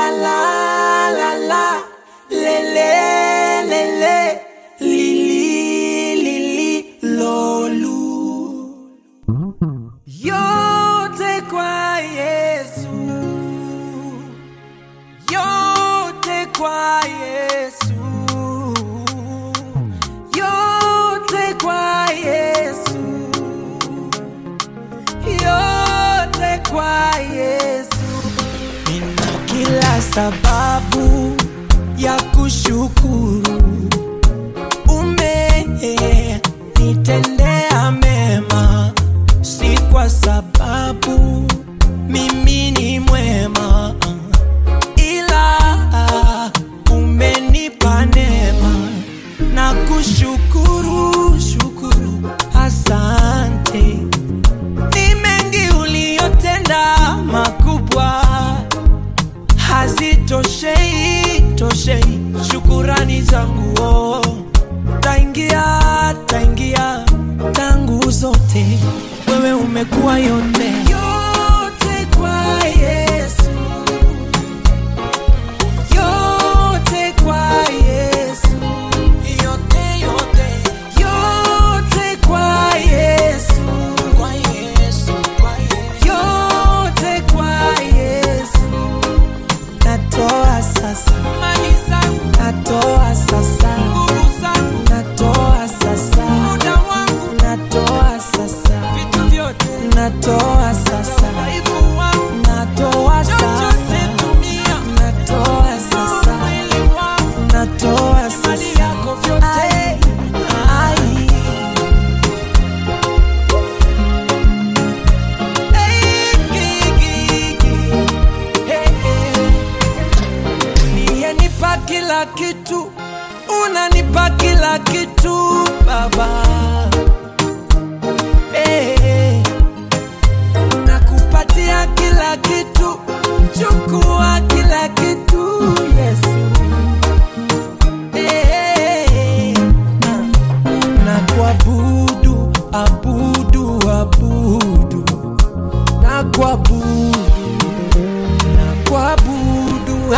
la la la lele lele lili lili lolu yote kwa Yesu yote kwa Yesu yote kwa Yesu yote kwa Yesu nina kila sababu ya kushukuru umenitendea mema si kwa sababu mimi ni mwema ila umenipa neema na kushukuru shukuru asante ni mengi uliyotenda makubwa hazitoshei toshei shukurani zangu oh. taingia taingia tangu zote wewe umekuwa yote yote kwa yesu yote kwa yesu yote yote yote kwa yesu kwa yesu kwa yesu yote kwa yesu natoa sasa mali zangu natoa sasa nguvu zangu natoa sasa muda wangu natoa sasa vitu vyote natoa sasa udhaifu wangu natoa sasa tumia natoa sasa mwili wangu natoa sasa mali yako vyote ai, ai. Hey, gi, gi, gi. Hey, hey uliyenipa kila kitu, unanipa kila kitu Baba. Eh, nakupatia kila kitu, chukua kila kitu Yesu. Eh, na- na kuabudu, abudu, abudu, na kuabudu na kuabudu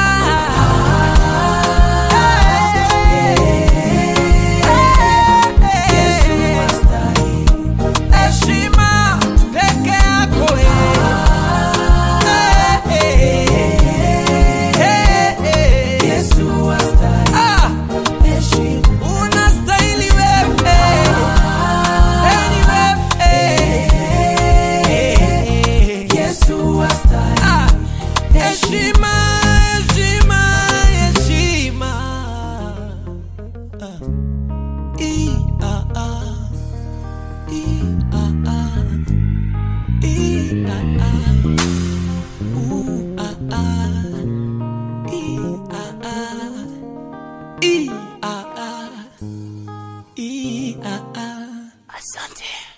heshima peke yako Ah, unastahili wewe Heri wewe Ah, heshima heshima heshima Ah. I, ah, ah. I, ah, ah. I, ah, ah. U, ah, ah. I, ah, ah. I, ah, ah. I, ah, ah. Asante.